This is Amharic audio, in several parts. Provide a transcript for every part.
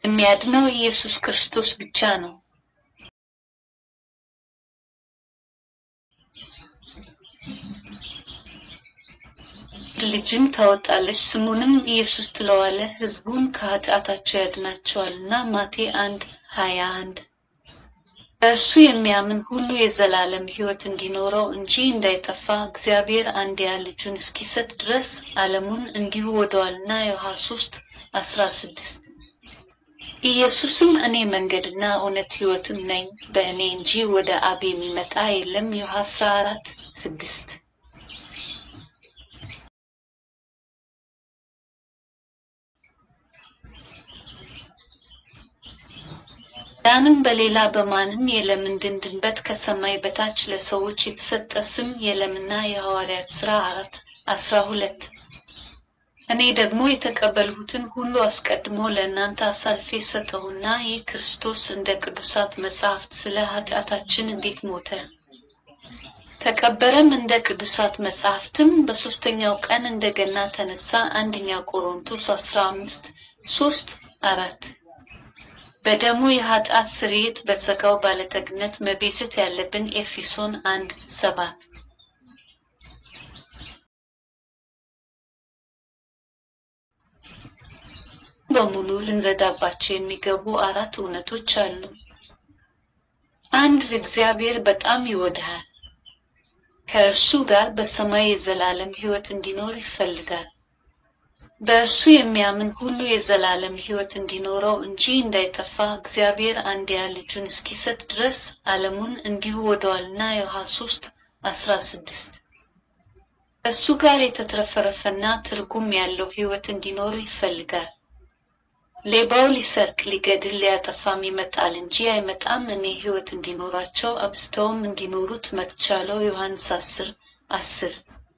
የሚያድነው ኢየሱስ ክርስቶስ ብቻ ነው። ልጅም ታወጣለች፣ ስሙንም ኢየሱስ ትለዋለህ፣ ሕዝቡን ከኃጢአታቸው ያድናቸዋልና። ማቴ አንድ ሀያ አንድ በእርሱ የሚያምን ሁሉ የዘላለም ሕይወት እንዲኖረው እንጂ እንዳይጠፋ እግዚአብሔር አንድያ ልጁን እስኪሰጥ ድረስ ዓለሙን እንዲሁ ወደዋልና። ዮሐንስ ሶስት አስራ ስድስት ኢየሱስም እኔ መንገድና እውነት ሕይወትም ነኝ፣ በእኔ እንጂ ወደ አብ የሚመጣ የለም። ዮሐንስ አስራ አራት ስድስት ዳንም በሌላ በማንም የለም እንድንድንበት ከሰማይ በታች ለሰዎች የተሰጠ ስም የለምና። የሐዋርያት ሥራ አራት አስራ ሁለት እኔ ደግሞ የተቀበልሁትን ሁሉ አስቀድሞ ለእናንተ አሳልፌ ሰጠሁና ይህ ክርስቶስ እንደ ቅዱሳት መጻሕፍት ስለ ኃጢአታችን እንዴት ሞተ፣ ተቀበረም፣ እንደ ቅዱሳት መጻሕፍትም በሦስተኛው ቀን እንደገና ተነሳ። አንደኛ ቆሮንቶስ አስራ አምስት ሶስት አራት በደሙ የኃጢአት ስርየት በጸጋው ባለጠግነት መቤዠት ያለብን ኤፌሶን አንድ ሰባት በሙሉ ልንረዳባቸው የሚገቡ አራት እውነቶች አሉ። አንድ እግዚአብሔር በጣም ይወድሃል። ከእርሱ ጋር በሰማይ የዘላለም ሕይወት እንዲኖር ይፈልጋል። በእርሱ የሚያምን ሁሉ የዘላለም ሕይወት እንዲኖረው እንጂ እንዳይጠፋ እግዚአብሔር አንድያ ልጁን እስኪሰጥ ድረስ ዓለሙን እንዲሁ ወደዋልና። ዮሐንስ ሶስት አስራ ስድስት ከእሱ ጋር የተትረፈረፈና ትርጉም ያለው ሕይወት እንዲኖሩ ይፈልጋል። ሌባው ሊሰርቅ፣ ሊገድል፣ ሊያጠፋም ይመጣል እንጂ አይመጣም እኔ ሕይወት እንዲኖራቸው አብዝተውም እንዲኖሩት መጥቻለሁ። ዮሐንስ አስር አስር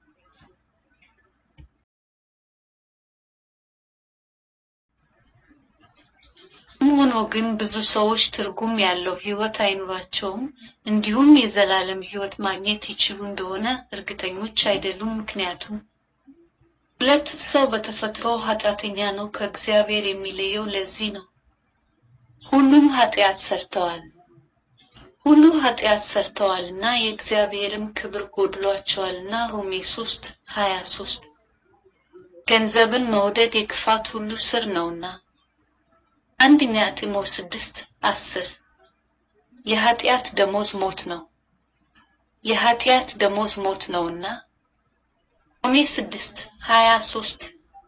ሆኖ ግን ብዙ ሰዎች ትርጉም ያለው ሕይወት አይኖራቸውም፣ እንዲሁም የዘላለም ሕይወት ማግኘት ይችሉ እንደሆነ እርግጠኞች አይደሉም። ምክንያቱም ሁለት ሰው በተፈጥሮ ኃጢአተኛ ነው። ከእግዚአብሔር የሚለየው ለዚህ ነው። ሁሉም ኃጢአት ሰርተዋል ሁሉ ኃጢአት ሰርተዋልና የእግዚአብሔርም ክብር ጎድሏቸዋልና። ሮሜ ሶስት ሀያ ሶስት ገንዘብን መውደድ የክፋት ሁሉ ስር ነውና። አንደኛ ጢሞቴዎስ ስድስት አስር የኃጢአት ደሞዝ ሞት ነው፣ የኃጢአት ደሞዝ ሞት ነውና። ሮሜ ስድስት ሀያ ሶስት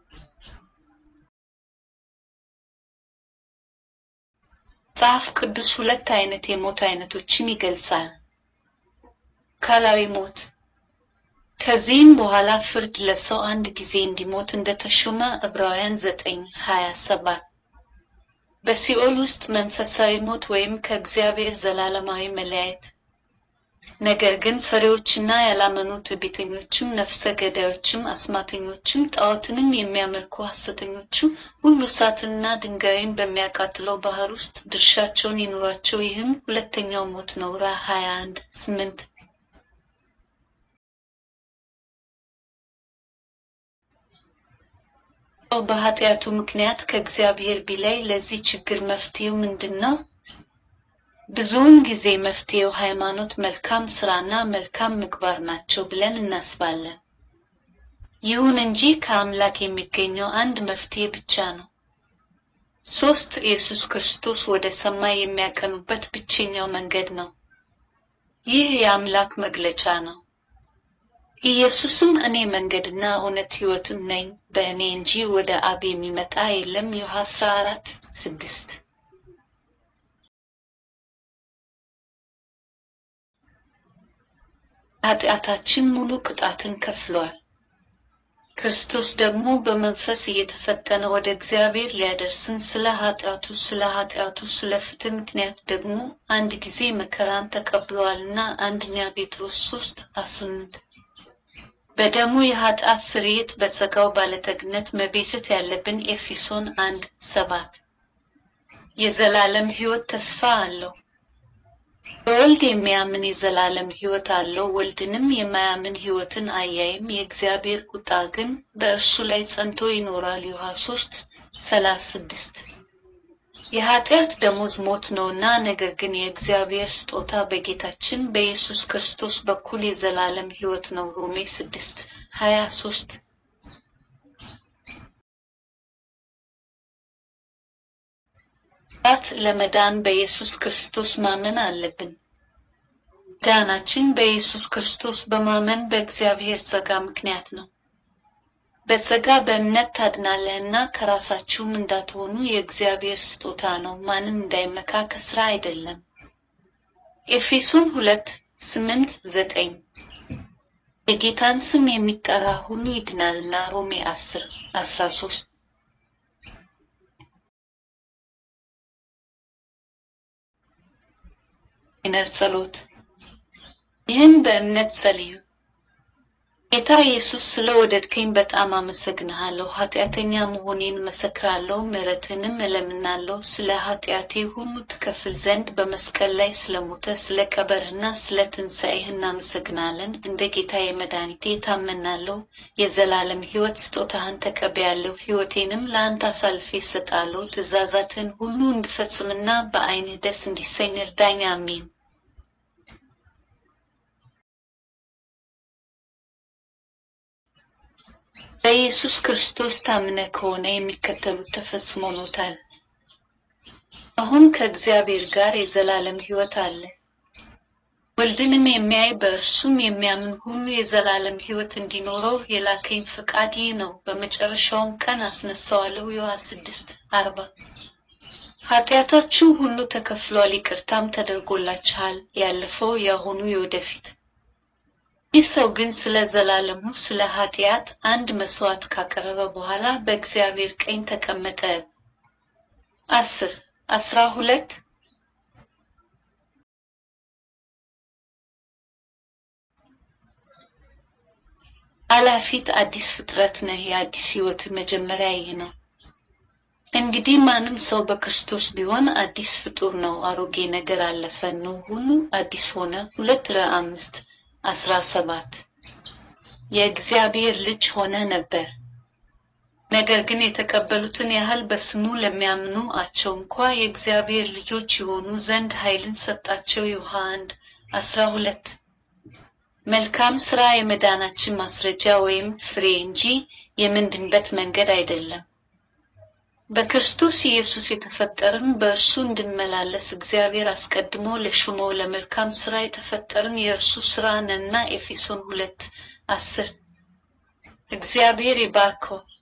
መጽሐፍ ቅዱስ ሁለት አይነት የሞት አይነቶችን ይገልጻል። አካላዊ ሞት ከዚህም በኋላ ፍርድ ለሰው አንድ ጊዜ እንዲሞት እንደተሾመ ዕብራውያን ዘጠኝ ሀያ ሰባት በሲኦል ውስጥ መንፈሳዊ ሞት ወይም ከእግዚአብሔር ዘላለማዊ መለያየት። ነገር ግን ፈሪዎችና ያላመኑ ትዕቢተኞችም፣ ነፍሰ ገዳዮችም፣ አስማተኞችም፣ ጣዖትንም የሚያመልኩ ሐሰተኞቹ ሁሉ እሳትንና ድንጋይን በሚያቃጥለው ባህር ውስጥ ድርሻቸውን ይኑራቸው። ይህም ሁለተኛው ሞት ነው። ራ 21 8 ሰው በኃጢአቱ ምክንያት ከእግዚአብሔር ቢላይ ለዚህ ችግር መፍትሄው ምንድን ነው? ብዙውን ጊዜ መፍትሄው ሃይማኖት፣ መልካም ስራና መልካም ምግባር ናቸው ብለን እናስባለን። ይሁን እንጂ ከአምላክ የሚገኘው አንድ መፍትሄ ብቻ ነው። ሶስት ኢየሱስ ክርስቶስ ወደ ሰማይ የሚያቀኑበት ብቸኛው መንገድ ነው። ይህ የአምላክ መግለጫ ነው። ኢየሱስም እኔ መንገድና እውነት ሕይወትም ነኝ፣ በእኔ እንጂ ወደ አብ የሚመጣ የለም። ዮሐንስ 14 ስድስት ኃጢአታችን ሙሉ ቅጣትን ከፍሏል። ክርስቶስ ደግሞ በመንፈስ እየተፈተነ ወደ እግዚአብሔር ሊያደርስን ስለ ኃጢአቱ ስለ ኃጢአቱ ስለ ፍትህ ምክንያት ደግሞ አንድ ጊዜ መከራን ተቀብሏልና አንደኛ ጴጥሮስ ሶስት ስምንት በደሙ የኃጢአት ስርየት በጸጋው ባለጠግነት መቤዠት ያለብን ኤፌሶን አንድ ሰባት የዘላለም ሕይወት ተስፋ አለው። በወልድ የሚያምን የዘላለም ሕይወት አለው። ወልድንም የማያምን ሕይወትን አያይም። የእግዚአብሔር ቁጣ ግን በእርሱ ላይ ጸንቶ ይኖራል። ዮሐንስ ሶስት ሰላሳ ስድስት የኃጢአት ደሞዝ ሞት ነውና፣ ነገር ግን የእግዚአብሔር ስጦታ በጌታችን በኢየሱስ ክርስቶስ በኩል የዘላለም ሕይወት ነው። ሮሜ ስድስት ሀያ ሶስት ት ለመዳን በኢየሱስ ክርስቶስ ማመን አለብን። ዳናችን በኢየሱስ ክርስቶስ በማመን በእግዚአብሔር ጸጋ ምክንያት ነው። በጸጋ በእምነት ታድናለህና ከራሳችሁም እንዳትሆኑ የእግዚአብሔር ስጦታ ነው፣ ማንም እንዳይመካ ከስራ አይደለም። ኤፌሶን ሁለት ስምንት ዘጠኝ የጌታን ስም የሚጠራ ሁሉ ይድናልና ሮሜ አስር አስራ ሶስት ይነር ጸሎት ይህን በእምነት ጸልዩ። ጌታ ኢየሱስ ስለ ወደድከኝ በጣም አመሰግንሃለሁ። ኃጢአተኛ መሆኔን መሰክራለሁ፣ ምሕረትንም እለምናለሁ። ስለ ኃጢአቴ ሁሉ ትከፍል ዘንድ በመስቀል ላይ ስለሞተ ስለ ቀበርህና ስለ ትንሣኤህ እናመሰግናለን። እንደ ጌታ የመድኃኒቴ ታመናለሁ። የዘላለም ሕይወት ስጦታህን ተቀበያለሁ። ሕይወቴንም ለአንተ አሳልፌ እሰጣለሁ። ትእዛዛትህን ሁሉ እንድፈጽምና በዓይንህ ደስ እንዲሰኝ እርዳኝ። አሜን። በኢየሱስ ክርስቶስ ታምነ ከሆነ የሚከተሉት ተፈጽሞሎታል። አሁን ከእግዚአብሔር ጋር የዘላለም ሕይወት አለ። ወልድንም የሚያይ በእርሱም የሚያምን ሁሉ የዘላለም ሕይወት እንዲኖረው የላከኝ ፈቃድ ይህ ነው። በመጨረሻውም ቀን አስነሳዋለሁ። ዮሐንስ ስድስት አርባ ኃጢአታችሁ ሁሉ ተከፍሏል፣ ይቅርታም ተደርጎላችኋል፣ ያለፈው፣ የአሁኑ፣ የወደፊት ይህ ሰው ግን ስለ ዘላለሙ ስለ ኃጢአት አንድ መስዋዕት ካቀረበ በኋላ በእግዚአብሔር ቀኝ ተቀመጠ። አስር አስራ ሁለት አላፊት አዲስ ፍጥረት ነህ። የአዲስ ሕይወት መጀመሪያ ይህ ነው። እንግዲህ ማንም ሰው በክርስቶስ ቢሆን አዲስ ፍጡር ነው። አሮጌ ነገር አለፈ፣ ነው ሁሉ አዲስ ሆነ። ሁለት ለአምስት አስራ ሰባት የእግዚአብሔር ልጅ ሆነ ነበር። ነገር ግን የተቀበሉትን ያህል በስሙ ለሚያምኑ አቸው እንኳ የእግዚአብሔር ልጆች የሆኑ ዘንድ ኃይልን ሰጣቸው። ዮሐ አንድ አስራ ሁለት መልካም ስራ የመዳናችን ማስረጃ ወይም ፍሬ እንጂ የምንድንበት መንገድ አይደለም። በክርስቶስ ኢየሱስ የተፈጠርን በእርሱ እንድንመላለስ እግዚአብሔር አስቀድሞ ለሹመው ለመልካም ስራ የተፈጠርን የእርሱ ስራ ነንና ኤፌሶን ሁለት አስር እግዚአብሔር ይባርከው።